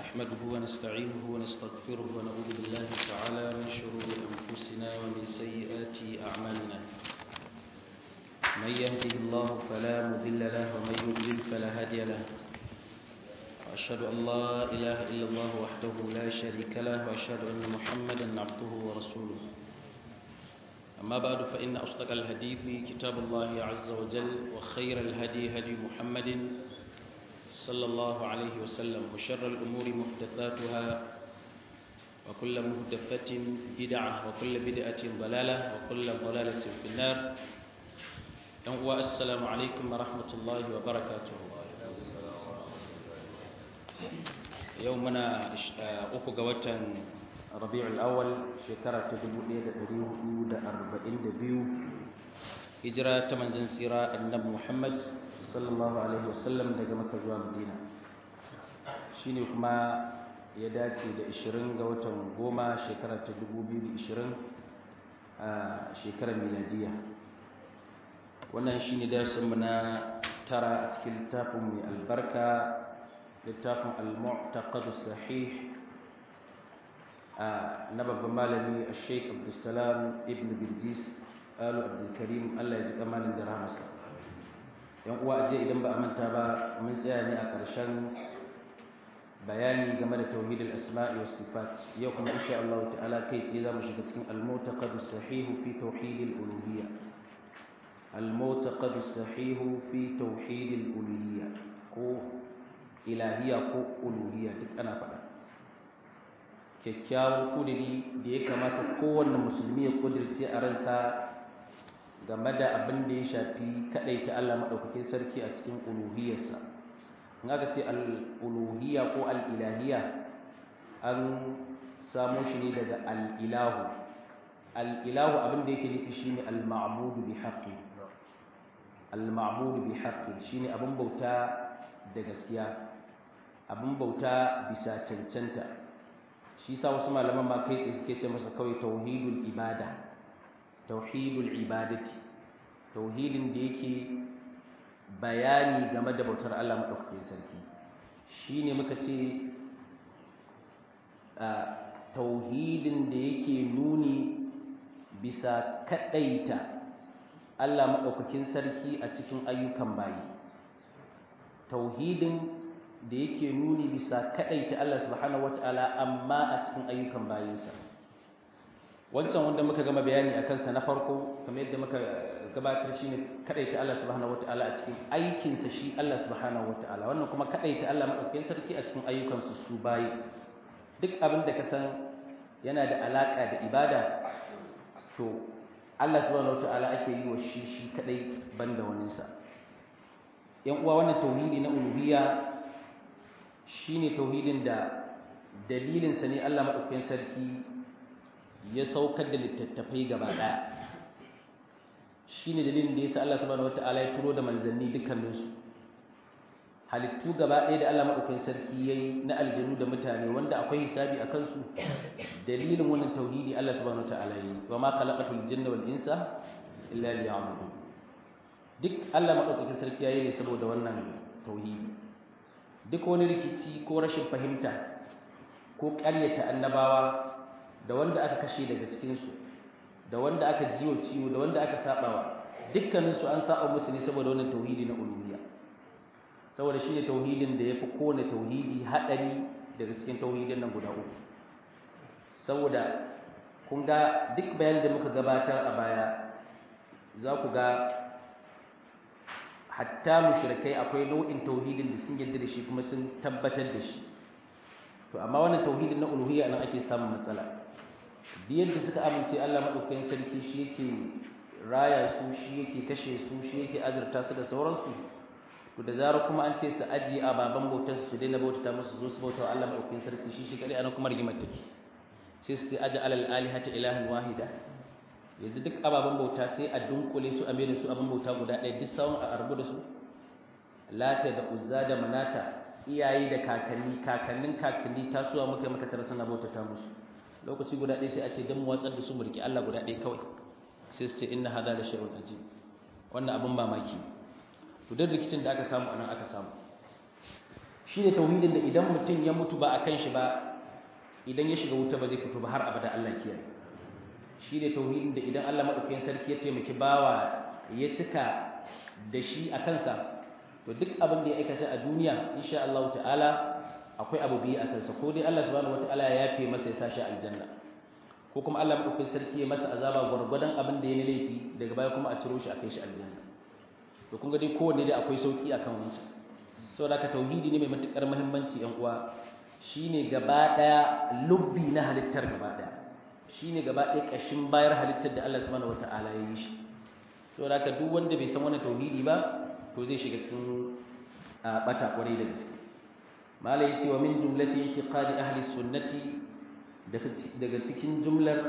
نحمده ونستعينه ونستغفره ونعوذ بالله تعالى من شرور أنفسنا ومن سيئات أعمالنا من يهده الله فلا مضل له ومن يضلل فلا هادي له وأشهد أن لا إله إلا الله وحده لا شريك له وأشهد أن محمدا عبده ورسوله أما بعد فإن أصدق الحديث كتاب الله عز وجل وخير الهدي هدي محمد صلى الله عليه وسلم وشر الأمور محدثاتها وكل محدثة بدعة وكل بدعة ضلالة وكل ضلالة في النار السلام عليكم ورحمة الله وبركاته يومنا أخو قوتا ربيع الأول شكرا تدبو إيدا أريو دا أربعين دبيو هجرة تمنزن سيرا النبي محمد sallallahu alaihi wasallam daga maka zuwa madina shine kuma ya dace da 20 ga watan goma shekarar ta 2020 a shekarar miladiya wannan shine darasinmu na tara a cikin littafin mai albarka littafin al-mu'taqad sahih na babban malami al-sheikh abdulsalam ibn birjis alu abdulkarim allah ya ji kamalin da rahmasa yan uwa aje idan ba a manta ba mun tsaya ne a ƙarshen bayani game da tauhidul asma'i was sifat yau kuma insha Allah ta'ala kai tsaye zamu shiga cikin al-mu'taqad sahih fi tauhidil uluhiyya al-mu'taqad sahih fi tauhidil uluhiyya ko ilahiyya ko uluhiyya duk ana faɗa kyakkyawan kudiri da ya kamata kowanne musulmi ya kudirce a ransa game da abin da ya shafi ta Allah maɗaukakin sarki a cikin uluhiyarsa in aka ce al'uluhiyya ko al'ilahiyya an samo shi ne daga al'ilahu al'ilahu abin da yake nufi shi ne al-ma'abudu bi haƙƙi al-ma'abudu bi haƙƙi shi ne abin bauta da gaskiya abin bauta bisa cancanta shi sa wasu malaman ma kai tsaye suke ce masa kawai tauhidul ibada tauhidul ibadati tauhidin da yake bayani game da bautar Allah madaukakin sarki shine muka ce tauhidin da yake nuni bisa kadaita Allah madaukakin sarki a cikin ayyukan bayi tauhidin da yake nuni bisa kadaita Allah subhanahu wataala amma a cikin ayyukan bayinsa wancan wanda muka gama bayani a kansa na farko kamar yadda muka gabatar shine kadaita Allah subhanahu wataala a cikin aikinsa shi Allah subhanahu wataala wannan kuma kadaita Allah madaukakin sarki a cikin ayyukansu su bayi duk abin da ka san yana da alaka da ibada to Allah subhanahu wataala ake yi wa shi shi kadai banda waninsa yan uwa wannan tauhidi na uluhiyya shine tauhidin da dalilinsa ne Allah madaukakin sarki ya saukar da littattafai gaba ɗaya shi ne dalilin da ya sa Allah subhanahu wata'ala ya turo da manzanni dukkaninsu halittu gaba ɗaya da Allah maɗaukakin sarki ya yi na aljanu da mutane wanda akwai hisabi a kansu dalilin wannan tauhidi Allah subhanahu wata'ala ya yi wa ma khalaqatul jinna wal insa illa liya'budun duk Allah maɗaukakin sarki ya yi ne saboda wannan tauhidi duk wani rikici ko rashin fahimta ko ƙaryata annabawa da wanda aka kashe daga cikinsu da wanda aka jiwo ciwo da wanda aka sabawa dukkaninsu an saba musu ne saboda wannan tauhidi na uluhiyya saboda shine tauhidin da yafi kowane tauhidi hadari daga cikin tauhidin nan guda uku saboda kun ga duk bayanin da muka gabatar a baya za ku ga hatta mushrikai akwai nau'in tauhidin da sun yarda da shi kuma sun tabbatar da shi to amma wannan tauhidin na uluhiyya nan ake samun matsala biyar da suka amince Allah maɗaukakin sarki shi yake raya su shi yake kashe su shi yake azurta su da sauransu to da zarar kuma an ce su ajiye ababen bautar su daina bautata musu zo su bauta Allah maɗaukakin sarki shi shi kadai anan kuma rigimar take sai su aje alal alihata ilahan wahida yanzu duk ababen bauta sai a dunkule su a mai da su abin bauta guda ɗaya duk sawun a arbu da su lata da uzza da manata iyaye da kakanni kakannin kakanni tasowa muka maka tara suna bautata musu lokaci guda ɗaya sai a ce don mu watsar da su mu riƙe Allah guda ɗaya kawai sai su ce inna hadha la shay'un ajib wannan abin mamaki to duk rikicin da aka samu anan aka samu shi ne tauhidin da idan mutum ya mutu ba a kan shi ba idan ya shiga wuta ba zai fito ba har abada Allah kiyaye shi ne tauhidin da idan Allah madaukakin sarki ya taimaki bawa ya cika da shi a kansa to duk abin da ya aikata a duniya insha Allah ta'ala akwai abu biyu a kansa ko dai Allah subhanahu wataala ya yafe masa ya sashi aljanna ko kuma Allah madaukakin sarki ya masa azaba gwargwadon abin da ya yi laifi daga baya kuma a ciro shi a kai shi aljanna to kun ga dai kowanne dai akwai sauki akan wancan saboda haka tauhidi ne mai matukar muhimmanci yan uwa shine gaba daya lubbi na halittar gaba daya shine gaba daya kashin bayar halittar da Allah subhanahu wataala ya yi shi saboda haka duk wanda bai san wannan tauhidi ba to zai shiga cikin bata kwarai da gaske mala yace wa min jumlati i'tiqadi ahli sunnati daga cikin jumlar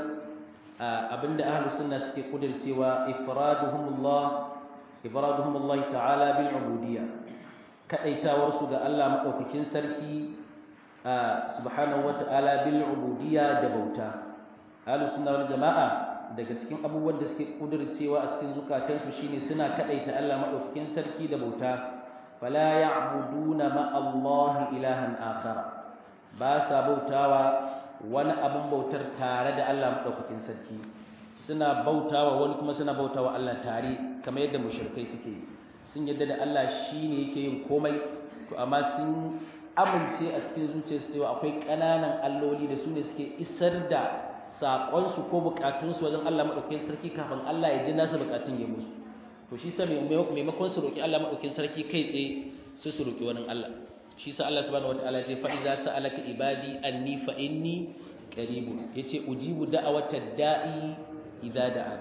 abinda ahli sunna suke kudircewa ifraduhumullah ifraduhumullah ta'ala bil ubudiyya kadaitawar su ga Allah madaukakin sarki subhanahu wata'ala bil ubudiyya da bauta ahli sunna wal jama'a daga cikin abubuwan da suke kudircewa a cikin zukatansu shine suna kadaita Allah madaukakin sarki da bauta fala ya'buduna ma Allah ilahan akhar ba sa bautawa wani abin bautar tare da Allah madaukakin sarki suna bautawa wani kuma suna bautawa Allah tare kamar yadda mushrikai suke sun yadda da Allah shine yake yin komai to amma sun amince a cikin zuciyarsu cewa akwai ƙananan alloli da su ne suke isar da saƙonsu ko buƙatunsu wajen Allah maɗaukakin sarki kafin Allah ya ji nasu buƙatun ya musu to shi sa maimakon su roƙi Allah maɗaukakin sarki kai tsaye su su roƙi wani Allah shi sa Allah subhanahu wataala ya ce fa iza sa'alaka ibadi anni fa inni qaribun yace ujibu da'awata da'i idza da'a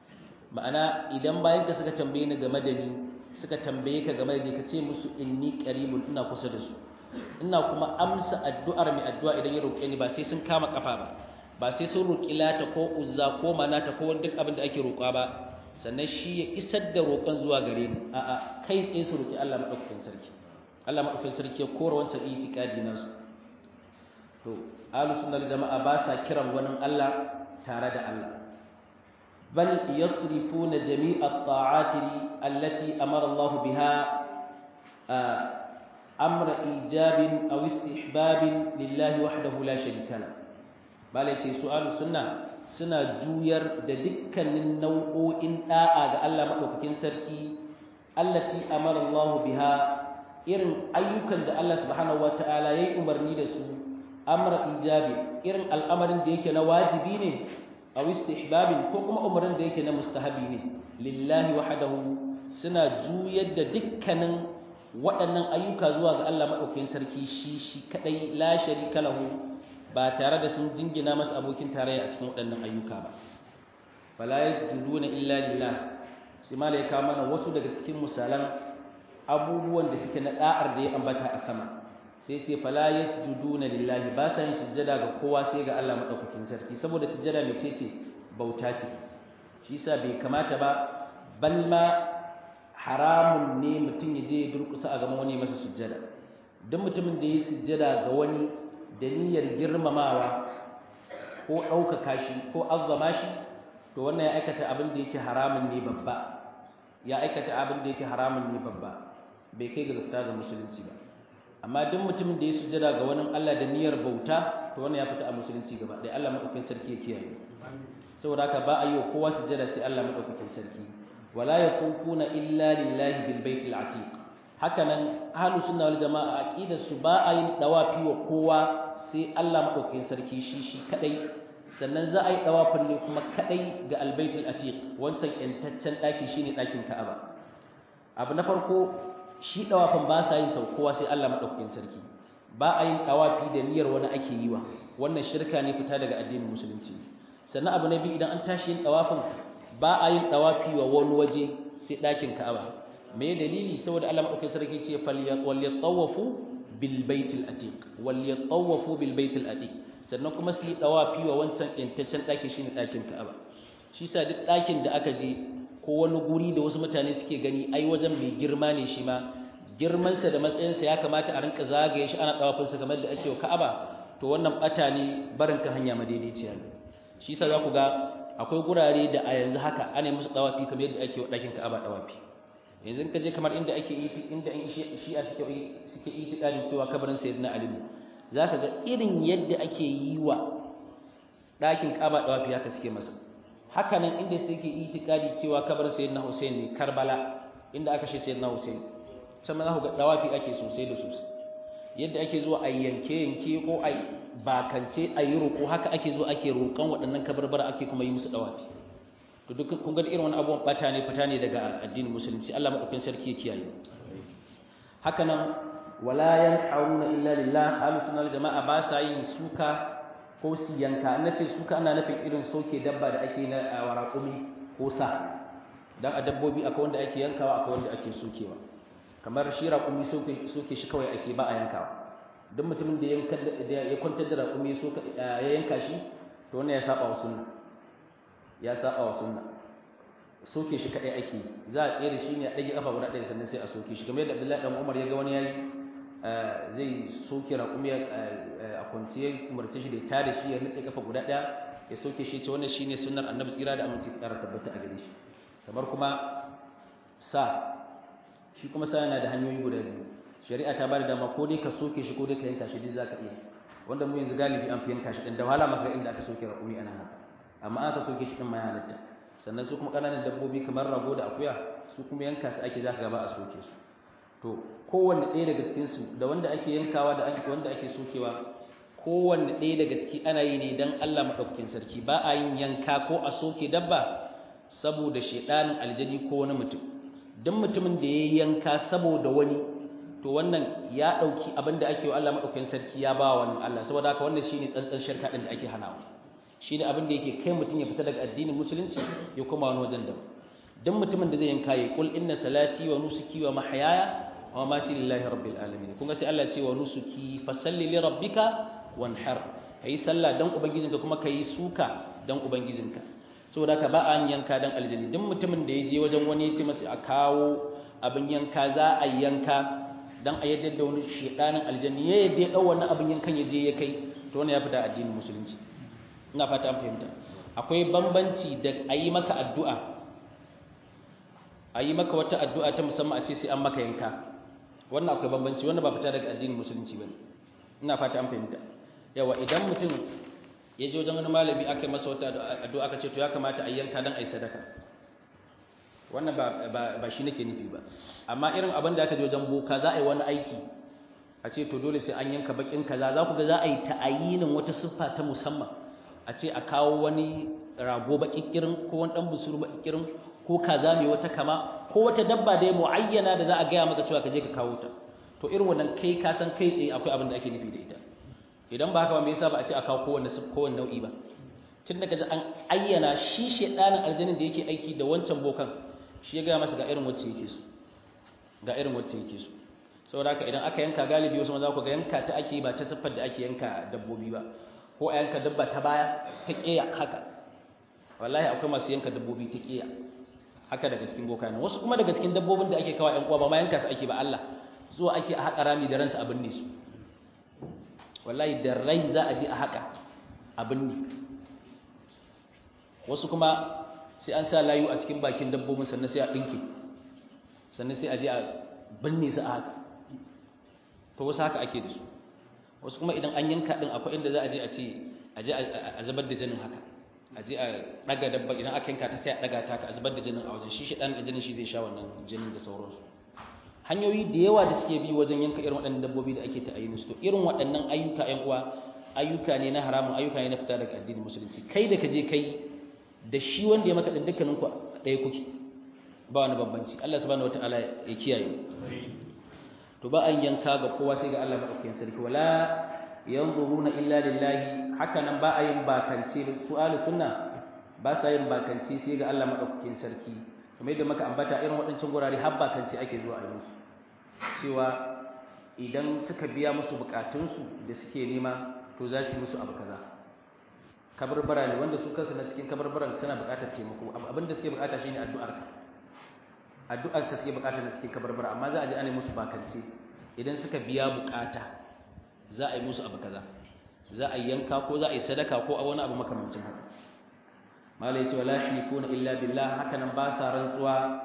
ma'ana idan bayan ka suka tambaye ni game da ni suka tambaye ka game da ni ka ce musu inni qaribun ina kusa da su ina kuma amsa addu'ar mai addu'a idan ya roƙe ni ba sai sun kama kafa ba ba sai sun roƙi lata ko uzza ko manata ko duk abin da ake roƙa ba sannan shi ya isar da roƙon zuwa gare ni a'a kai tsaye su roƙi Allah madaukakin sarki Allah madaukakin sarki ya kora wancan itikadi nasu to ahlus sunnah jama'a ba sa kiran wani Allah tare da Allah bal yasrifuna jami'a at-ta'ati allati amara Allah biha amra ijabin aw istihbabin lillahi wahdahu la sharika lahu bala ce su ahlus sunna suna juyar da dukkanin nau'o'in da'a ga Allah madaukakin sarki allati amara Allah biha irin ayyukan da Allah subhanahu wataala yayi umarni da su amra ijabi irin al'amarin da yake na wajibi ne aw istihbabin ko kuma umarin da yake na mustahabi ne lillahi wahdahu suna juyar da dukkanin waɗannan ayyuka zuwa ga Allah madaukakin sarki shi shi kadai la sharika lahu ba tare da sun jingina masa abokin tarayya a cikin waɗannan ayyuka ba fala yasjuduna illa lillah sai malai ka mana wasu daga cikin misalan abubuwan da suke na da'ar da ya ambata a sama sai ce fala yasjuduna lillahi ba sa yin sujjada ga kowa sai ga Allah madaukakin sarki saboda sujjada mai ce bauta ce shi yasa bai kamata ba bal ma haramun ne mutum ya je ya durkusa a gaban wani masa sujjada duk mutumin da ya sujjada ga wani da niyyar girmamawa ko ɗaukaka shi ko azzama shi to wannan ya aikata abin da yake haramun ne babba ya aikata abin da yake haramun ne babba bai kai ga zafta ga musulunci ba amma duk mutumin da ya sujjada ga wani Allah da niyyar bauta to wannan ya fita a musulunci gaba ɗaya Allah madaukakin sarki ya kiyaye saboda haka ba a yi wa kowa sujjada sai Allah madaukakin sarki wala yaqufuna illa lillahi bil baitil atiq hakanan ahlus sunna wal jamaa aqidar su ba a yin dawafi wa kowa sai Allah madaukakin sarki shi shi kadai sannan za a yi dawafin ne kuma kadai ga albaitul atiq wancan yantaccen daki shine dakin Ka'aba abu na farko shi dawafin ba sa yin sau kowa sai Allah madaukakin sarki ba a yin dawafi da niyyar wani ake yi wa wannan shirka ne fita daga addinin musulunci sannan abu na biyu idan an tashi yin dawafin ba a yin dawafi wa wani waje sai dakin Ka'aba me dalili saboda Allah madaukakin sarki ce falyatawafu bil baitil atiq walyatawafu bil baitil atiq sannan kuma su yi dawafi wa wancan intaccen daki shine dakin Ka'aba shi yasa duk dakin da aka je ko wani guri da wasu mutane suke gani ai wajen mai girma ne shi ma girman sa da matsayin sa ya kamata a rinka zagaye shi ana dawafin sa kamar da ake wa Ka'aba to wannan bata ne barin ka hanya madaidaiciya ne shi yasa za ku ga akwai gurare da a yanzu haka ana musu dawafi kamar yadda ake wa dakin Ka'aba dawafi yanzu ka je kamar inda ake inda in shi'a suke suke itikadin cewa kabarin sayyidina ali ne zaka ga irin yadda ake yi wa ɗakin kaba dawafi haka suke masa haka nan inda suke itikadi cewa kabarin sayyidina husain ne karbala inda aka shi sayyidina husain can ma za ku ga dawafi ake sosai da sosai yadda ake zuwa a yanke yanke ko a bakance a yi roƙo haka ake zuwa ake roƙon waɗannan kabarbara ake kuma yi musu dawafi to duk kun ga irin wani abubuwan bata ne fita ne daga addinin musulunci Allah madaukakin sarki ya kiyaye haka nan wala yanhauna illa lillah ahlus sunna wal jamaa ba sa yin suka ko su yanka na ce suka ana nufin irin soke dabba da ake na warakumi ko sa dan a dabbobi akwai wanda ake yankawa akwai wanda ake sokewa kamar shi raƙumi soke soke shi kawai ake ba a yankawa duk mutumin da ya kwantar da raƙumi ya yanka shi to wannan ya saba wa sunna ya saba wa sunna soke shi kadai ake za a tsere shi ne a ɗage kafa guda ɗaya sannan sai a soke shi kamar yadda Abdullahi dan Umar ya ga wani yayi zai soke raƙumi a kwanci ya umarce shi da ya tare shi ya nade kafa guda ɗaya ya soke shi ce wannan shine sunnar Annabi tsira da aminci tsara tabbata a gare shi kamar kuma sa shi kuma sa yana da hanyoyi guda biyu shari'a ta bada dama ko dai ka soke shi ko dai ka yanka shi duk zaka iya wanda mu yanzu galibi an fi yanka shi din da wahala maka inda aka soke raƙumi ana haka amma aka soke shi din ma ya halatta sannan su kuma kananan dabbobi kamar rago da akuya su kuma yanka su ake zaka gaba a soke su to kowanne ɗaya daga cikin su da wanda ake yankawa da ake wanda ake sokewa kowanne ɗaya daga ciki ana yi ne dan Allah madaukakin sarki ba a yin yanka ko a soke dabba saboda shedanin aljani ko wani mutum dan mutumin da ya yanka saboda wani to wannan ya dauki abin da ake wa Allah madaukakin sarki ya ba wa Allah saboda haka wannan shine tsantsan shirka din da ake hanawa shine abin da yake kai mutum ya fita daga addinin musulunci ya koma wani wajen da dan mutumin da zai yanka ya kul inna salati wa nusuki wa mahyaya wa mamati lillahi rabbil alamin kun ga sai Allah ya ce wa nusuki fasalli li rabbika wanhar kai sallah dan ubangijinka kuma kai suka dan ubangijinka saboda ka ba an yanka dan aljanni dan mutumin da ya je wajen wani ya ce masa a kawo abin yanka za a yanka dan a yadda da wani shedanin aljanni ya yadda ya dau wannan abin yankan ya je ya kai to wannan ya fita addinin musulunci ina fata an fahimta akwai bambanci da ayi maka addu'a ayi maka wata addu'a ta musamman a ce sai an maka yanka wannan akwai bambanci wannan ba fita daga addinin musulunci bane ina fata an fahimta yawa idan mutum ya je wajen wani malami aka yi masa wata addu'a aka ce to ya kamata a yanka dan ayi sadaka wannan ba ba shi nake nufi ba amma irin abin da aka je wajen boka za a yi wani aiki a ce to dole sai an yanka bakin kaza za ku ga za a yi ta'ayinin wata siffa ta musamman a ce a kawo wani rago bakin kirin ko wani dan busuru bakin kirin ko kaza mai wata kama ko wata dabba da ya muayyana da za a gaya maka cewa ka je ka kawo ta to irin wannan kai ka san kai tsaye akwai abin da ake nufi da ita idan ba haka ba me yasa ba a ce a kawo kowanne kowanne nau'i ba tun daga an ayyana shi shedanin aljanin da yake aiki da wancan bokan shi ya gaya masa ga irin wacce yake so ga irin wacce yake so saboda haka idan aka yanka galibi wasu za ku ga yanka ta ake ba ta siffar da ake yanka dabbobi ba ko a yanka dabba ta baya ta ƙeya haka wallahi akwai masu yanka dabbobi ta ƙeya haka daga cikin boka nan wasu kuma daga cikin dabbobin da ake kawo ƴan uwa ba ma yanka su ake ba Allah zuwa ake a haƙa rami da ransa abin ne su wallahi da rai za a je a haƙa abin ne wasu kuma sai an sa layu a cikin bakin dabbobin sannan sai a ɗinke sannan sai a je a binne su a haka to wasu haka ake da su wasu kuma idan an yanka din akwai inda za a je a ce a je a zubar da jinin haka a je a daga dabba idan aka yanka ta sai a daga ta ka a zubar da jinin a wajen shi shi dan jinin shi zai sha wannan jinin da sauransu hanyoyi da yawa da suke bi wajen yanka irin waɗannan dabbobi da ake ta'ayin su to irin waɗannan ayyuka ƴan uwa ayyuka ne na haramun ayyuka ne na fita daga addinin musulunci kai da ka je kai da shi wanda ya maka din dukkanin ku ɗaya kuke ba wani bambanci Allah subhanahu wataala ya kiyaye to ba an yanka ga kowa sai ga Allah madaukakin sarki wala yanzuruna illa lillahi haka nan ba a yin bakance su ahli sunna ba sa yin bakance sai ga Allah madaukakin sarki kamar yadda muka ambata irin waɗancan gurare har bakance ake zuwa a yi musu cewa idan suka biya musu bukatunsu da suke nema to za su yi musu abu kaza kabarbara ne wanda su kansu na cikin kabarbaran suna bukatar taimako abinda suke bukata shine addu'ar ka addu'ar ta suke bukatar da suke kabarbara amma za a je ana musu bakance idan suka biya bukata za a yi musu abu kaza za a yanka ko za a yi sadaka ko a wani abu makamancin haka malai ce wala yakuna illa billah haka nan ba sa rantsuwa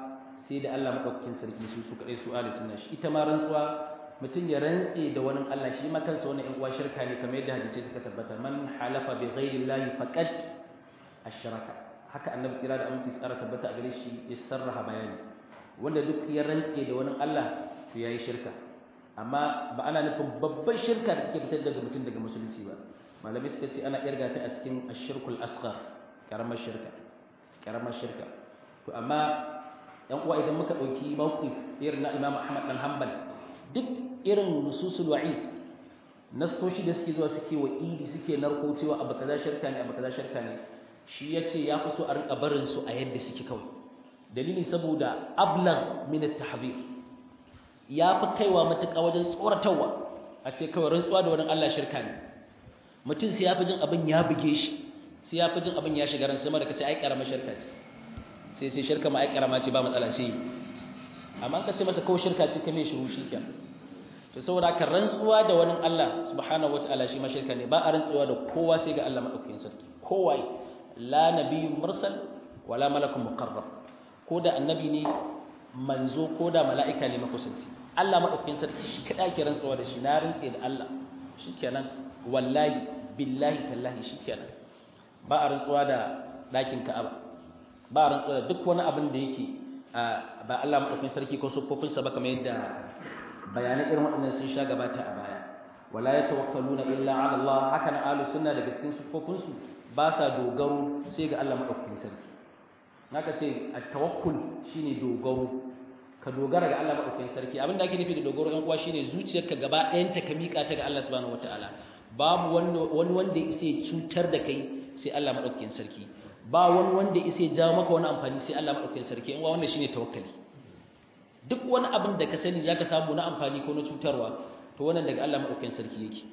sai da Allah madaukakin sarki su su kadai su ahli sunna shi ita ma rantsuwa mutum ya rantse da wani Allah shi ma kansa wannan in uwa shirka ne kamar yadda hadisi suka tabbata man halafa bi ghairi llahi faqad ashraka haka annabi kira da aminci tsara tabbata a gare shi ya sarraha bayani wanda duk ya rantse da wani Allah to yayi shirka amma ba ana nufin babban shirka da take fitar daga mutum daga musulunci ba malamai suka ce ana irga ta a cikin ashirkul asghar karamar shirka karamar shirka to amma yan uwa idan muka dauki mawqif irin na Imam Ahmad dan Hanbal duk irin nususul wa'id nastoshi da suke zuwa suke wa idi suke narko cewa abu kaza shirka ne abu kaza shirka ne shi yace ya fi so a rinka barin su a yadda suke kawai dalili saboda ablagh min at-tahbir ya fi kaiwa matuƙa wajen tsoratarwa a ce kawai rantsuwa da wani Allah shirka ne mutum sai ya fi jin abin ya buge shi sai ya fi jin abin ya shiga ran sama da kace ai karamar shirka ce sai sai shirka ma ai karama ce ba matsala sai amma ka ce masa kawai shirka ce kame shiru shi ke to saboda haka rantsuwa da wani Allah subhanahu wataala shi ma shirka ne ba a rantsuwa da kowa sai ga Allah madaukakin sarki kowa la nabiyyun mursal wala malakun muqarrab ko da annabi ne manzo ko da mala'ika ne makusanci Allah madaukakin sarki shi kada ke rantsuwa da shi na rantse da Allah shikenan wallahi billahi tallahi shikenan ba a rantsuwa da dakin Ka'aba ba a rantsuwa da duk wani abin da yake ba Allah madaukakin sarki ko sufofin sa ba kamar yadda bayanan irin waɗannan sun sha gabata a baya wala yatawakkaluna illa ala Allah haka na ahlus sunna daga cikin sufofin su ba sa dogaro sai ga Allah madaukakin sarki naka ce at-tawakkul shine dogaro ka dogara ga Allah madaukakin sarki abin da ake nufi da dogaro ɗan uwa shine zuciyarka gaba ɗayan ta ka miƙa ta ga Allah subhanahu wataala babu wani wani wanda yake cutar da kai sai Allah madaukakin sarki ba wani wanda yake jawo maka wani amfani sai Allah madaukakin sarki in wannan shine tawakkali duk wani abin da ka sani zaka samu na amfani ko na cutarwa to wannan daga Allah madaukakin sarki yake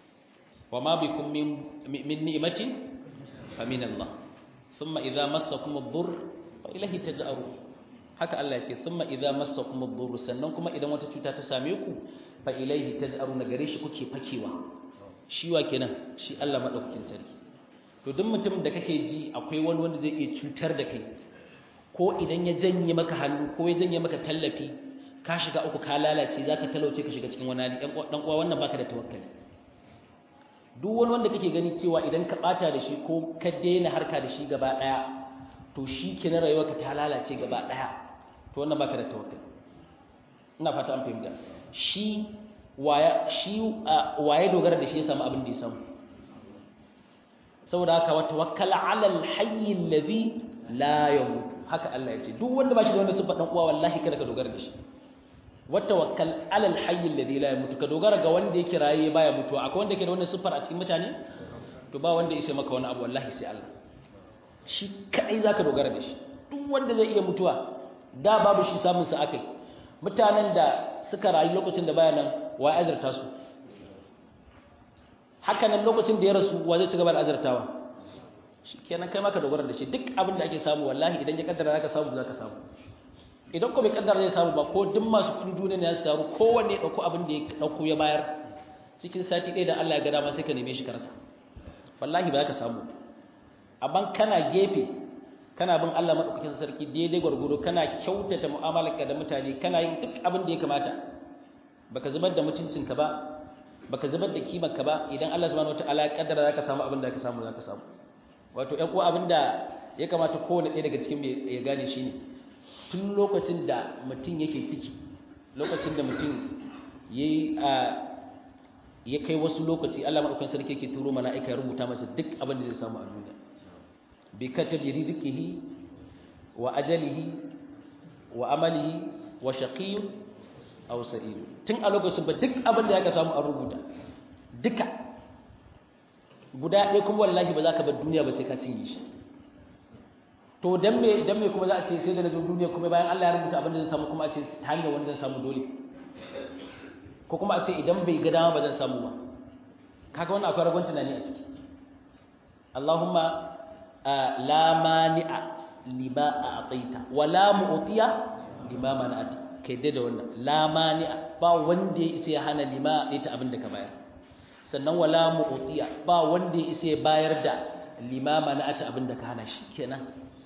wa ma bikum min min ni'matin fa min Allah thumma idza massakum ad-durr fa ilayhi taj'arun haka Allah ya ce thumma idza massakum ad-durr sannan kuma idan wata cuta ta same ku fa ilayhi taj'arun gare shi kuke fakewa shi wa kenan shi Allah madaukakin sarki to duk mutum da kake ji akwai wani wanda zai iya cutar da kai ko idan ya janye maka hannu ko ya janye maka tallafi ka shiga uku ka lalace zaka talauce ka shiga cikin wani hali dan uwa wannan baka da tawakkali duk wani wanda kake gani cewa idan ka bata da shi ko ka daina harka da shi gaba daya to shi kenan rayuwarka ta lalace gaba daya to wannan baka da tawakkali ina fata an fahimta shi waya shi waye dogara da shi ya samu abin da ya samu saboda haka wa tawakkal ala al-hayy alladhi la yamut haka Allah ya ce duk wanda ba shi da wanda sifa dan uwa wallahi kada ka dogara da shi wa tawakkal ala al-hayy alladhi la yamut ka dogara ga wanda yake raye baya mutuwa akwai wanda yake da wannan sifar a cikin mutane to ba wanda yake maka wani abu wallahi sai Allah shi kadai zaka dogara da shi duk wanda zai iya mutuwa da babu shi samun sa akai mutanen da suka rayu lokacin da baya nan wa azarta su haka nan lokacin da ya rasu wa zai ci gaba da azartawa kenan kai maka dogara da shi duk abin da ake samu wallahi idan ya kaddara zaka samu zaka samu idan ko bai kaddara zai samu ba ko duk masu kudin duniya ne su taru kowanne ya dauko abin da ya dauko ya bayar cikin sati ɗaya da Allah ya ga dama sai ka neme shi ka rasa wallahi ba ka samu amma kana gefe kana bin Allah madaukakin sarki daidai gwargwado kana kyautata mu'amalarka da mutane kana yin duk abin da ya kamata baka zubar da mutuncinka ba baka zubar da kimarka ba idan Allah subhanahu wataala ya kaddara zaka samu abin da ka samu zaka samu wato ƴan uwa abinda ya kamata kowane ɗaya daga cikin ya gane shine tun lokacin da mutum yake ciki lokacin da mutum yayi a ya kai wasu lokaci Allah madaukakin sarki yake turo mala'ika ya rubuta masa duk abin da zai samu a duniya bi katabi rizqihi wa ajalihi wa amalihi wa shaqiyyun aw sa'id tun a lokacin ba duk abin da ya samu a rubuta duka guda ɗaya kuma wallahi ba za ka bar duniya ba sai ka cinye shi to dan me dan me kuma za a ce sai da na zo duniya kuma bayan Allah ya rubuta abin da zan samu kuma a ce ta hanyar wani zan samu dole ko kuma a ce idan bai ga dama ba zan samu ba kaga wannan akwai ragon tunani a ciki Allahumma la mani'a lima a'taita wa la mu'tiya lima mana'ata kai da wannan la mani'a ba wanda ya isa ya hana lima ita abin da ka bayar sannan wala mu'tiya ba wanda ya isa ya bayar da limama na ata abin da ka hana shi kenan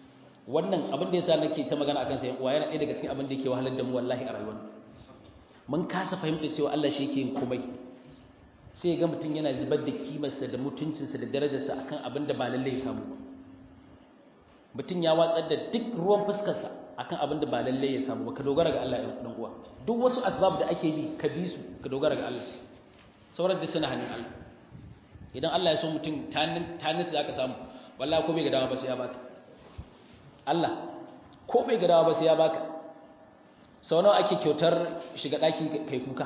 wannan abin da yasa nake ta magana akan sai uwa yana ɗaya daga cikin abin da yake wahalar da mu wallahi a rayuwar mun kasa fahimta cewa Allah shi yake yin komai sai ga mutum yana zubar da kimarsa da mutuncinsa da darajarsa akan abin da ba lallai ya samu ba mutum ya watsar da duk ruwan fuskarsa akan abin da ba lallai ya samu ba ka dogara ga Allah ɗan uwa duk wasu asbab da ake bi ka bi su ka dogara ga Allah sauran da suna hannun Allah idan Allah ya so mutum tanin su za ka samu wallahi ko bai ga dama ba sai ya baka Allah ko bai ga dama ba sai ya baka sau nawa ake kyautar shiga ɗaki kai kuka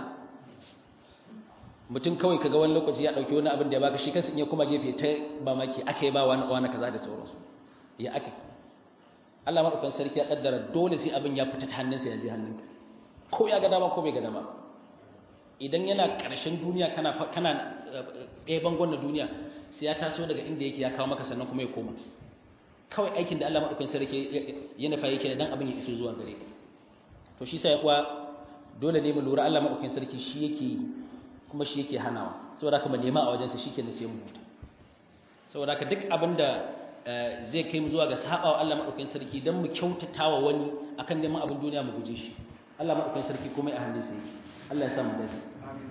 mutum kawai kaga wani lokaci ya ɗauki wani abin da ya baka shi kansa in ya kuma gefe ta mamaki aka yi ba wani wani kaza da sauransu ya aka Allah maɗaukan sarki ya ƙaddara dole sai abin ya fita ta hannunsa ya je hannunka ko ya ga dama ko bai ga dama idan yana ƙarshen duniya kana kana ɗaya bangon na duniya sai ya taso daga inda yake ya kawo maka sannan kuma ya koma kawai aikin da Allah maɗaukan sarki ya nufa yake da dan abin ya iso zuwa gare ka to shi sai kuwa dole ne mu lura Allah maɗaukan sarki shi yake yi kuma shi yake hanawa saboda haka mu nema a wajensa shi ke sai mu huta saboda haka duk abin da zai kai mu zuwa ga sabawa Allah maɗaukan sarki don mu kyautatawa wani akan neman abin duniya mu guje shi Allah maɗaukan sarki komai a hannun sa yake Allah ya sa mu dace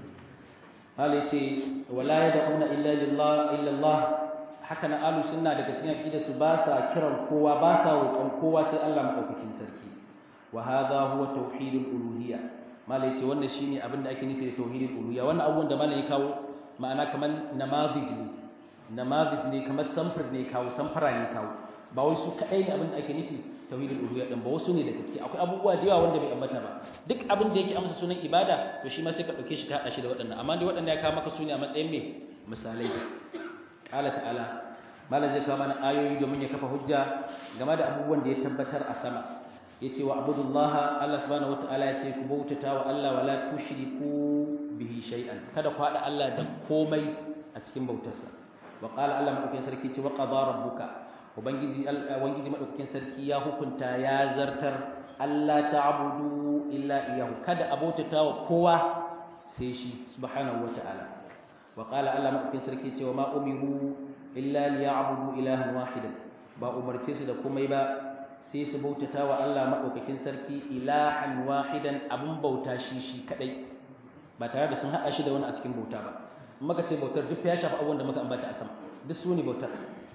Allah ya ce wala yad'una illa lillah illa Allah haka na alu sunna daga cikin aqida su ba sa kiran kowa ba sa roƙon kowa sai Allah maɗaukakin sarki wa hadha huwa tauhidul uluhiyya malai ce wannan shine abin da ake nufi da tauhidul uluhiyya wannan abubuwan da malai ya kawo ma'ana kamar namazij ne namazij ne kamar samfur ne kawo samfara ne kawo ba wai su kadai ne abin da ake nufi tauhidul uluhiyya din ba wasu ne daga ciki akwai abubuwa da yawa wanda bai ambata ba duk abin da yake amsa sunan ibada to shi ma sai ka dauke shi ka hada shi da waɗannan amma dai waɗanda ya kawo maka sune a matsayin me misalai qala ta'ala malai zai kawo mana ayoyi domin ya kafa hujja game da abubuwan da ya tabbatar a sama yace wa abudullaha Allah subhanahu wataala yace ku bautata wa Allah wala tushriku bihi shay'an kada ku hada Allah da komai a cikin bautarsa wa qala Allah madaukakin sarki ce wa qada rabbuka ubangiji ubangiji madaukakin sarki ya hukunta ya zartar Allah ta'budu illa iyyahu kada a bautata wa kowa sai shi subhanahu wataala wa qala Allah madaukakin sarki ce wa ma umiru illa liya'budu ilahan wahidan ba umarce su da komai ba sai su bautata wa Allah maɗaukakin sarki ilahan wahidan abin bauta shi shi kaɗai ba tare da sun haɗa shi da wani a cikin bauta ba maka ce bautar duk ya shafi abubuwan da muka ambata a sama duk su ne bautar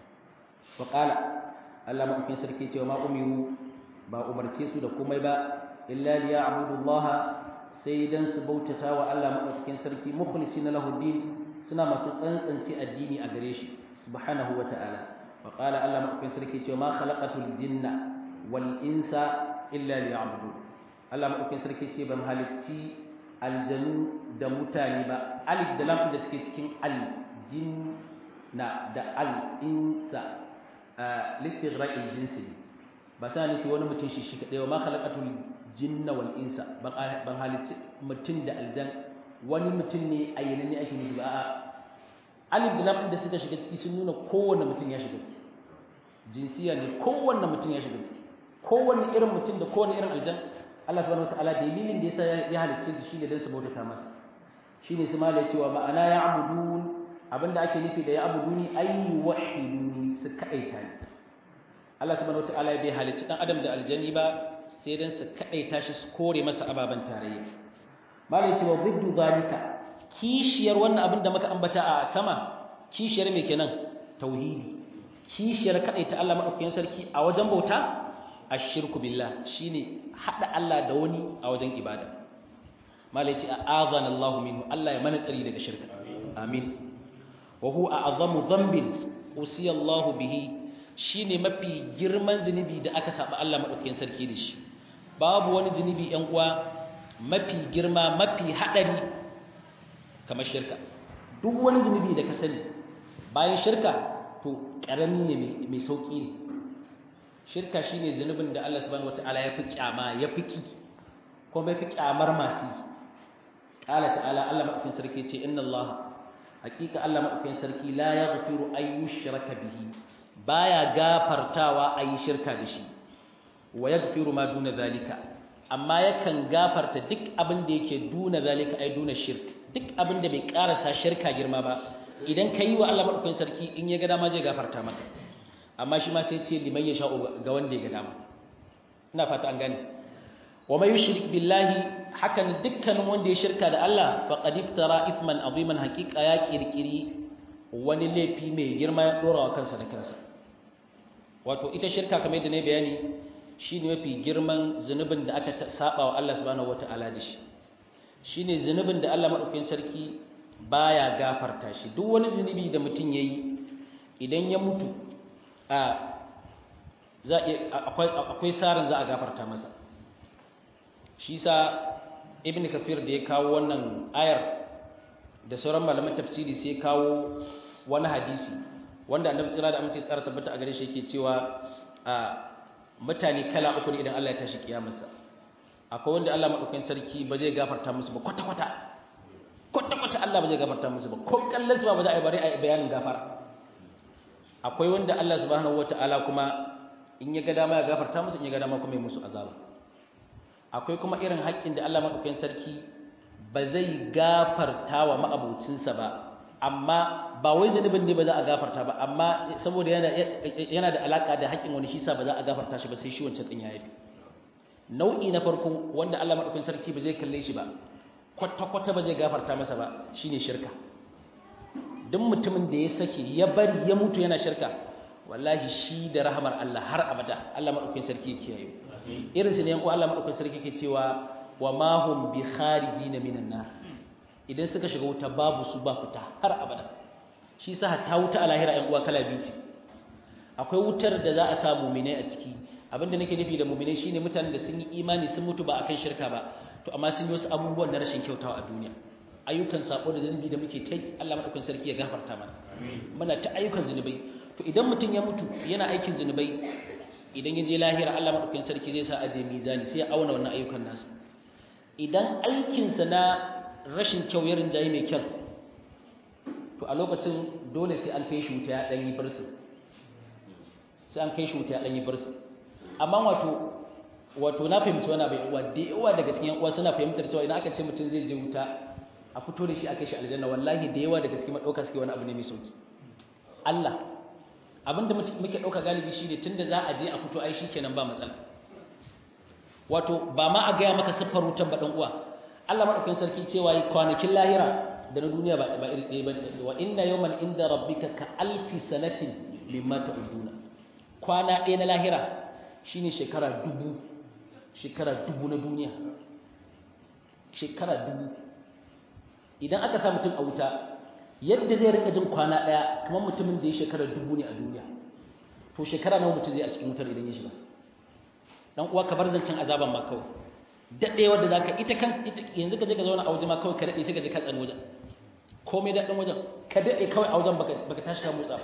wa ƙala Allah maɗaukakin sarki cewa ma umiru ba umarce su da komai ba illa liya abudullaha sai dan su bautata wa Allah maɗaukakin sarki mukhlisi na lahuddin suna masu tsantsance addini a gare shi subhanahu wa ta'ala wa qala Allah maɗaukakin sarki cewa ma khalaqatul jinna wal insa illa liya'budu Allah madaukakin sarki ce ban halicci aljanu da mutane ba alif da lam da suke cikin al jinna da al insa listighraqil jinsi ba sa nufi wani mutum shi shi kadai ma khalaqatul jinna wal insa ban halicci mutum da aljan wani mutum ne ayyana ne ake nufi ba a'a alif da lam da suka shiga ciki sun nuna kowanne mutum ya shiga ciki jinsiya ne kowanne mutum ya shiga ciki kowanne irin mutum da kowanne irin aljan Allah subhanahu wataala dalilin da yasa ya halicce su shine dan su bautata masa shine su mala cewa ma'ana ya abudun abinda ake nufi da ya abuduni ay wahiduni su kadaita ni Allah subhanahu wataala bai halicci dan adam da aljani ba sai dan su kadaita shi su kore masa ababan tarayya mala cewa biddu zalika kishiyar wannan abin da muka ambata a sama kishiyar me kenan tauhidi kishiyar kadaita Allah madaukakin sarki a wajen bauta ashirku billah shine hada Allah da wani a wajen ibada malai ce a'azana Allah minhu Allah ya mana tsari daga shirka amin wa huwa a'zamu dhanbin usiya Allah bihi shine mafi girman zunubi da aka saba Allah madaukakin sarki da shi babu wani zunubi ɗan uwa mafi girma mafi hadari kamar shirka duk wani zunubi da ka sani bayan shirka to karami ne mai sauki ne shirka shine zunubin da Allah subhanahu wataala ya fi kyama ya fi ki kuma ya fi kyamar masu qala ta'ala Allah madaukakin sarki ce inna Allah hakika Allah madaukakin sarki la yaghfiru ay yushraka bihi baya gafartawa ayi shirka da shi wa yaghfiru ma duna zalika amma yakan gafarta duk abin da yake duna zalika ay duna shirk duk abin da bai karasa shirka girma ba idan kai wa Allah madaukakin sarki in ya ga dama zai gafarta maka amma shi ma sai ce liman ya sha'u ga wanda ya ga dama ina fata an gane wa may yushrik billahi hakan dukkanin wanda ya shirka da Allah faqad iftara ithman aziman haqiqa ya kirkiri wani laifi mai girma ya dora wa kansa da kansa wato ita shirka kamar yadda ne bayani shine mafi girman zunubin da aka saba wa Allah subhanahu wataala da shi shine zunubin da Allah madaukakin sarki baya gafarta shi duk wani zunubi da mutum yayi idan ya mutu a za akwai akwai sarin za a gafarta masa shi sa ibn kafir da ya kawo wannan ayar da sauran malaman tafsiri sai kawo wani hadisi wanda annabi tsira da amince tsara tabbata a gare shi yake cewa a mutane kala uku ne idan Allah ya tashi kiyamarsa akwai wanda Allah madaukakin sarki ba zai gafarta musu ba kwata kwata kwata kwata Allah ba zai gafarta musu ba ko kallon su ba za a yi bari a yi bayanin gafara akwai wanda Allah subhanahu wataala kuma in ya ga dama ya gafarta musu in ya ga dama kuma ya musu azaba akwai kuma irin haƙƙin da Allah madaukakin sarki ba zai gafarta wa ma'abucinsa ba amma ba wai zanubin ne ba za a gafarta ba amma saboda yana yana da alaka da haƙƙin wani shi sa ba za a gafarta shi ba sai shi wancan din ya yafi nau'i na farko wanda Allah madaukakin sarki ba zai kalle shi ba kwata kwata ba zai gafarta masa ba shine shirka duk mutumin da ya sake ya bari ya mutu yana shirka wallahi shi da rahamar Allah har abada Allah madaukakin sarki yake yayi irin su ne yan Allah madaukakin sarki yake cewa wa ma hum bi kharijin minan nar idan suka shiga wuta babu su ba fita har abada shi sa ta wuta a lahira yan uwa kala biyu ce akwai wutar da za a sa mu'minai a ciki abinda nake nufi da mu'minai shine mutanen da sun yi imani sun mutu ba akan shirka ba to amma sun yi wasu abubuwan na rashin kyautawa a duniya ayyukan sako da zunubi da muke ta Allah madaukakin sarki ya gafarta mana muna ta ayyukan zunubai to idan mutum ya mutu yana aikin zunubai idan ya je lahira Allah madaukakin sarki zai sa aje mizani sai ya auna wannan ayyukan nasu idan aikinsa na rashin kyau ya rinjaye mai kyau to a lokacin dole sai an kai shi wuta ya ɗan yi barsu sai an kai shi wuta ya ɗan yi barsu amma wato wato na fahimci wani bai uwa da yawa daga cikin uwa suna fahimtar cewa idan aka ce mutum zai je wuta a fito da shi a kai shi aljanna wallahi da yawa daga cikin madauka suke wani abu ne mai sauki Allah abinda muke ɗauka galibi shi ne tunda za a je a fito ai kenan ba matsala wato ba ma a gaya maka siffar wutan ba ɗan uwa Allah maɗaukin sarki cewa yi kwanakin lahira da na duniya ba iri ɗaya ba wa inna yawman inda rabbika ka alfi sanatin mimma ta'uduna kwana ɗaya na lahira shine shekara dubu shekara dubu na duniya shekara dubu idan aka sa mutum a wuta yadda zai rika jin kwana ɗaya kamar mutumin da ya shekara dubu ne a duniya to shekara nawa mutum zai a cikin wutar idan ya shiga dan uwa ka bar zancen azaban ma kawai daɗewar da za ka ita kan yanzu ka je ka zauna a waje ma kawai ka daɗe sai ka je ka tsani wajen komai daɗin wajen ka daɗe kawai a wajen baka tashi ka motsa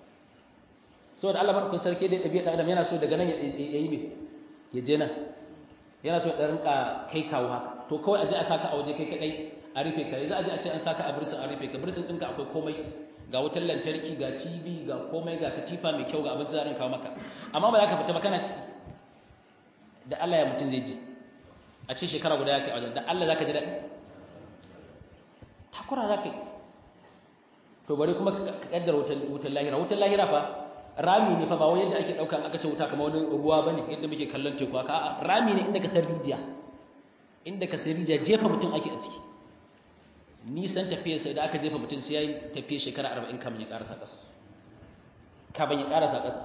saboda Allah barkun sarki dai ɗabi'a ɗan adam yana so daga nan ya yi me ya je nan yana so ya rinka kai kawo haka to kawai a je a saka a waje kai kaɗai a rufe ka yanzu a je a ce an saka a birsin a rufe ka birsin ɗinka akwai komai ga wutar lantarki ga tv ga komai ga katifa mai kyau ga abinci za a rinka maka amma ba za ka fita ba kana ciki da Allah ya mutum zai ji a ce shekara guda ya kai a wajen da Allah za ka ji daɗi takura za ka yi to bari kuma ka ƙaddara wutar lahira wutar lahira fa rami ne fa ba wai yadda ake ɗauka aka ce wuta kamar wani ruwa ba ne yadda muke kallon teku haka a rami ne inda ka san rijiya inda ka san rijiya jefa mutum ake a ciki nisan tafiyarsa idan aka jefa mutum sai ya yi tafiya shekara arba'in kamin ya ƙarasa ƙasa kamin ya ƙarasa ƙasa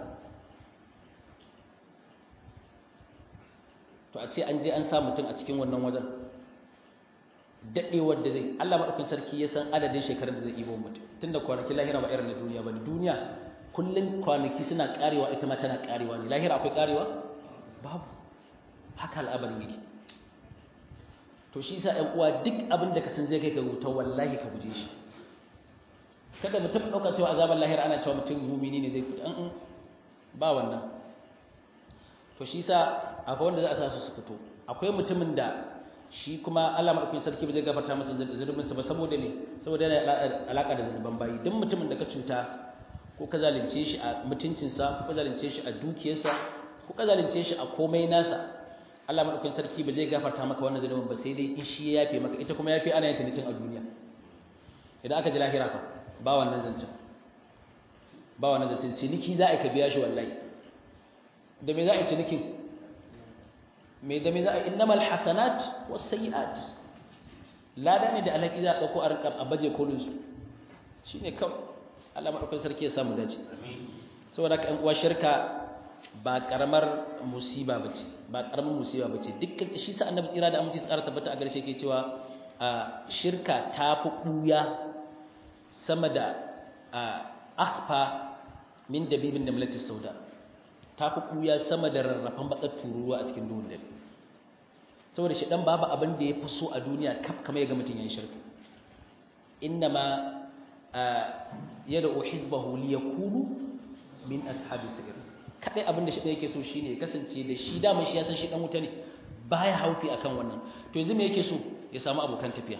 to a ce an je an sa mutum a cikin wannan wajen daɗewar da zai Allah maɗaukin sarki ya san adadin shekarun da zai ibo mutum tunda kwanaki lahira ba irin na duniya ba ne duniya kullum kwanaki suna ƙarewa ita ma tana ƙarewa ne lahira akwai ƙarewa babu haka al'abarin yake to shi sa ‘yan uwa duk abin da ka san zai kai ka wuta wallahi ka guje shi kada mutum ɗauka cewa azabar lahira ana cewa mutum mumini ne zai fita an ba wannan to shi sa akwai wanda za a sa su su fito akwai mutumin da shi kuma Allah madaukakin sarki ba zai gafarta masa zunubin sa ba saboda ne saboda yana alaka da zunuban bayi duk mutumin da ka cuta ko ka zalunce shi a mutuncin sa ko zalunce shi a dukiyarsa ko ka zalunce shi a komai nasa Allah madaukakin sarki ba zai gafarta maka wannan zunubin ba sai dai in shi ya yafe maka ita kuma yafe ana yin ta a duniya idan aka ji lahira fa ba wannan zancen ba wani zancen ciniki za a ka biya shi wallahi da me za a yi cinikin me da me za a yi innamal hasanat was sayiat lada ne da alaki za a dauko a rinka a baje kolin su shine kawai Allah madaukakin sarki ya samu dace saboda ka uwa shirka ba karamar musiba bace ba karamar musiba bace dukkan shi sa annabi tsira da aminci tsara tabbata a garshe yake cewa shirka ta fi buya sama da akhfa min dabibin da malatis sauda ta fi buya sama da rarrafan bakar tururuwa a cikin duhun dare saboda shi dan babu abin da ya fi so a duniya kaf kamar ya ga mutum yayin shirka innama yad'u hizbahu liyakunu min ashabi sirr kadai abin da shi yake so shine ya kasance da shi dama shi ya san shi dan wuta ne baya haufi akan wannan to yanzu me yake so ya samu abokan tafiya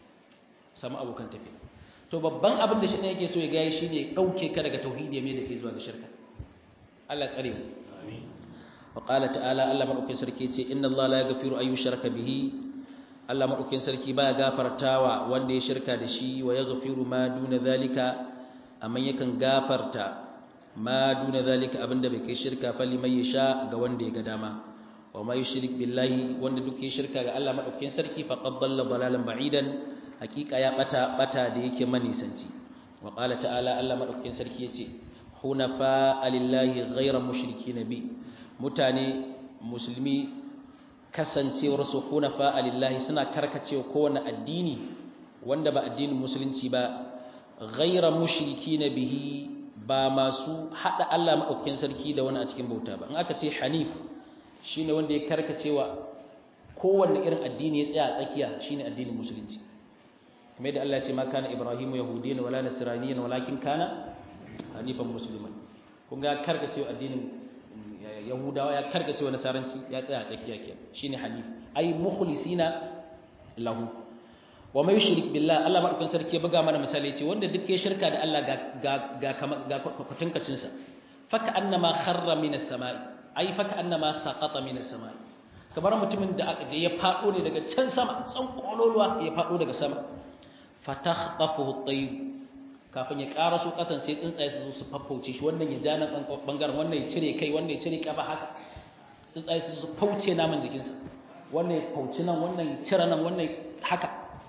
samu abokan tafiya to babban abin da shi ne yake so ya gaya shine ya dauke ka daga tauhidi mai da kai zuwa ga shirka Allah tsare mu amin wa qala ta'ala Allah madaukakin sarki ce inna Allah la yaghfiru ay yushraka bihi Allah madaukakin sarki baya gafartawa wanda ya shirka da shi wa yaghfiru ma duna zalika amma yakan gafarta ma duna zalika abinda bai kai shirka fali mai yasha ga wanda ya ga dama wa ma yushrik billahi wanda duk ya shirka ga Allah madaukakin sarki faqad dalla dalalan ba'idan hakika ya bata bata da yake manisanci wa qala ta'ala Allah madaukakin sarki yace hunafa lillahi ghayra mushrikin bi mutane musulmi kasancewar su hunafa lillahi suna karkacewa kowane addini wanda ba addinin musulunci ba ghayra mushrikin bihi ba masu hada Allah madaukakin sarki da wani a cikin bauta ba in aka ce hanif shine wanda ya karkacewa kowanne irin addini ya tsaya a tsakiya shine addinin musulunci kamar yadda Allah ya ce ma kana ibrahimu yahudiyyan wala nasraniyyan walakin kana hanifan musliman kun ga karkacewa addinin yahudawa ya karkacewa nasaranci ya tsaya a tsakiya ke shine hanif ai mukhlisina lahu wa mai yushrik billah Allah madaukakin sarki ya buga mana misali ya ce wanda duk ya shirka da Allah ga ga ga ga kwatankacin sa faka annama kharra minas samai ai faka annama saqata minas samai kamar mutumin da ya fado ne daga can sama tsan kololuwa ya fado daga sama fatakhtafuhu at-tayr kafin ya karaso kasan sai tsuntsaye su zo su faffauce shi wannan ya ja nan bangaren wannan ya cire kai wannan ya cire kafa haka tsuntsaye su su fauce naman jikinsa wannan ya fauci nan wannan ya cire nan wannan haka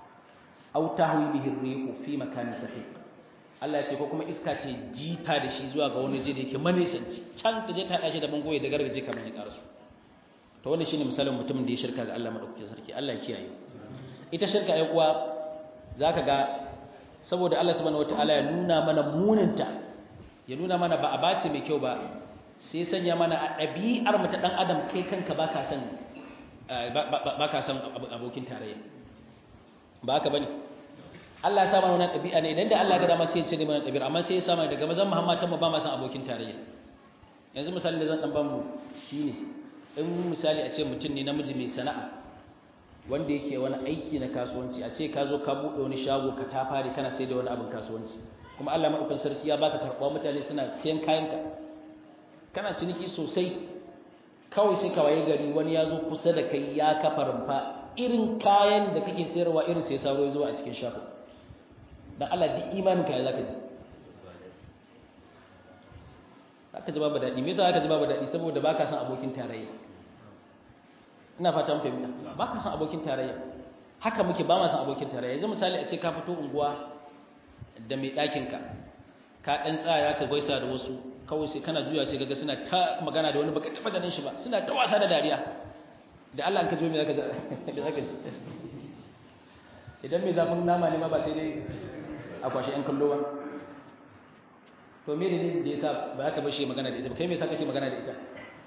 aw tahwi bihi ar-rihu fi makanin sahih Allah ya ce ko kuma iska ta jifa da shi zuwa ga wani je da yake manisanci can ta je ta dashi da bangoye da gargaje kamar ya karaso to wannan shine misalin mutumin da ya shirka ga Allah madaukakin sarki Allah ya kiyaye ita shirka ai uwa zaka ga saboda Allah subhanahu wataala ya nuna mana muninta ya nuna mana ba a bace mai kyau ba sai sanya mana a ɗabi'ar mu ta dan adam kai kanka baka san baka san abokin tarayya ba haka bane Allah ya sa mana wannan ɗabi'a ne idan da Allah ga dama sai ya cire mana ɗabi'ar amma sai ya sa mana daga mazan Muhammad mu ba ma san abokin tarayya yanzu misali da zan dan ban mu shine in misali a ce mutum ne namiji mai sana'a wanda yake wani aiki na kasuwanci a ce ka zo ka buɗe wani shago ka ta fari kana sai da wani abin kasuwanci kuma Allah maɗaukan sarki ya baka karɓa mutane suna siyan kayanka kana ciniki sosai kawai sai ka waye gari wani ya zo kusa da kai ya kafa rumfa irin kayan da kake sayarwa irin sai saro ya zo a cikin shago dan Allah duk imanin ka ya zaka ji zaka ji babu daɗi me yasa zaka ji babu daɗi saboda baka san abokin tarayya ina fatan fahimta ba ka san abokin tarayya haka muke ba ma san abokin tarayya yanzu misali a ce ka fito unguwa da mai ɗakinka ka ɗan tsaya ka gaisa da wasu kawai sai kana juya sai gaga suna ta magana da wani baka taɓa ganin shi ba suna ta wasa da dariya da Allah ka zo me zaka zaka ji idan mai zafin nama ne ma ba sai dai a kwashe yan kallo ba to me ne da yasa ba ka bar shi magana da ita ba kai me yasa kake magana da ita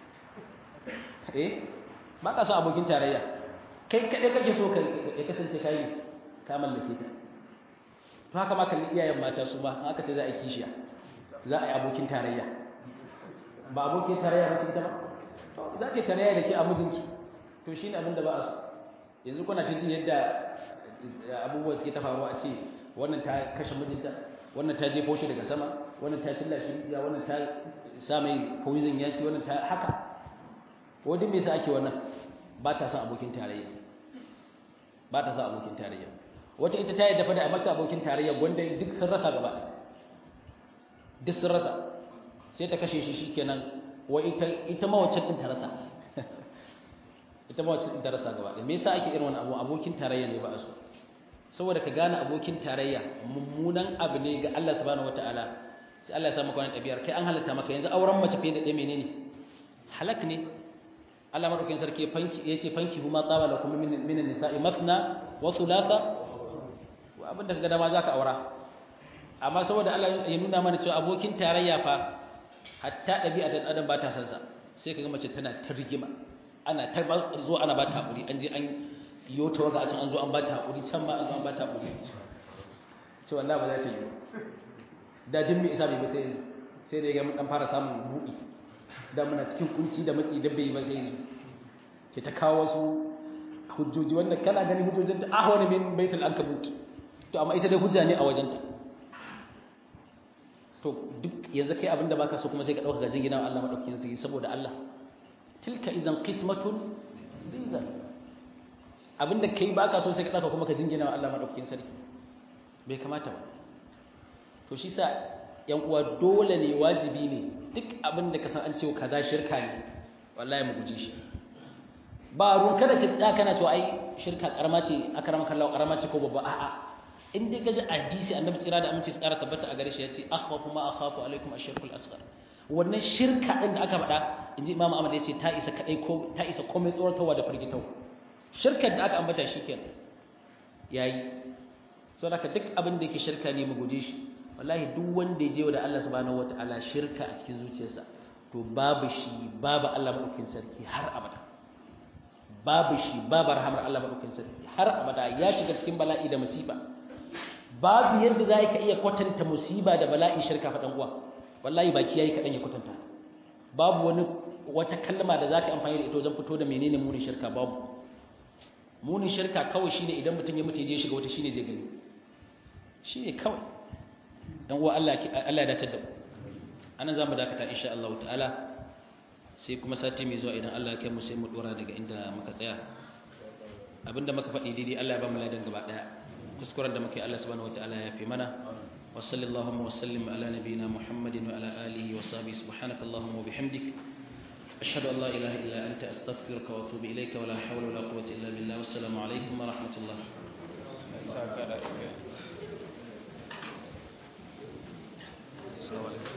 eh ba ka so abokin tarayya kai kaɗai kake so ya kasance kayi ka mallake ta to haka ma kalli iyayen mata su ba aka ce za a yi kishiya za a yi abokin tarayya ba abokin tarayya ba ta ba za ta tarayya da ke a mijinki to shi ne abin da ba a so yanzu kuna ta jin yadda abubuwa suke ta faruwa a ce wannan ta kashe mijinta wannan ta jefo shi daga sama wannan ta cilla shi ya wannan ta sa mai poison ya ci wannan ta haka wajen me yasa ake wannan ba ta son abokin tarayya ba ta son abokin tarayya wata ita ta yi dafa da a mata abokin tarayya wanda duk sun rasa gaba duk sun rasa sai ta kashe shi shikenan wa ita ita mawacin din ta rasa ita mawacin din ta rasa gaba da me yasa ake irin wannan abu abokin tarayya ne ba a so saboda ka gane abokin tarayya mummunan abu ne ga Allah subhanahu wataala sai Allah ya sa maka wannan ɗabi'ar kai an halatta maka yanzu auren mace fiye da ɗaya menene halak ne Allah madaukakin sarki fanki yace fanki huma tsaba lakum min min nisa'i mathna wa thulatha wa abinda kaga dama zaka aura amma saboda Allah ya nuna mana cewa abokin tarayya fa hatta ɗabi'a da adam ba ta san sa sai kaga mace tana ta rigima ana ta zo ana ba ta hakuri an je an yo ta waga a can an zo an ba ta hakuri can ma an zo an ba ta hakuri ce wallahi ba za ta yi da din mai isa bai ba sai yanzu sai da ya ga mun dan fara samun buɗi da muna cikin kunci da matsi da bai ba sai yanzu ke ta kawo wasu hujjoji wanda kana gani hujjojin da ahwani min baitul ankabut to amma ita dai hujja ne a wajenta to duk yanzu kai abinda baka so kuma sai ka dauka gajin gidan Allah madaukakin sarki saboda Allah tilka idan qismatun biza abinda kai baka so sai ka dauka kuma ka jingina wa Allah madaukakin sarki bai kamata ba to shi sa yan uwa dole ne wajibi ne duk abinda ka san an cewa kaza shirka ne wallahi mu guje shi ba ruwan kada ka tsaya kana cewa ai shirka karama ce akrama kallahu karama ce ko babba a'a in dai gaji hadisi annabi tsira da aminci tsara tabbata a gare shi yace akhwafu ma akhafu alaikum ashirkul asghar wannan shirka din da aka faɗa inji imamu ahmad yace ta isa kadai ko ta isa komai tsoratarwa da firgitau shirkar da aka ambata shikenan yayi saboda duk abin da yake shirka ne mu guje shi wallahi duk wanda ya je wa da Allah subhanahu wataala shirka a cikin zuciyarsa to babu shi babu Allah madaukakin sarki har abada babu shi babu rahamar Allah madaukakin sarki har abada ya shiga cikin bala'i da musiba babu yadda za ka iya kwatanta musiba da bala'i shirka faɗan uwa wallahi baki yayi kaɗan ya kwatanta babu wani wata kalma da za ka amfani da ita wajen fito da menene munin shirka babu munin shirka kawai shine idan mutum ya mutu ya je shiga wata shine zai gani shine kawai dan uwa Allah Allah ya dace da mu anan zamu dakata insha Allah ta'ala sai kuma sati mai zuwa idan Allah ya kai mu sai mu dora daga inda muka tsaya abinda muka faɗi daidai Allah ya ba mu ladan gaba daya kuskuren da muke Allah subhanahu wataala ya fi mana wa sallallahu wa sallim ala nabiyyina Muhammadin wa ala alihi wa sahbihi subhanaka allahumma wa bihamdik ashhadu an la ilaha illa anta astaghfiruka wa atubu ilayka wa la hawla wa la quwwata illa billah wassalamu alaikum wa rahmatullah Assalamu alaikum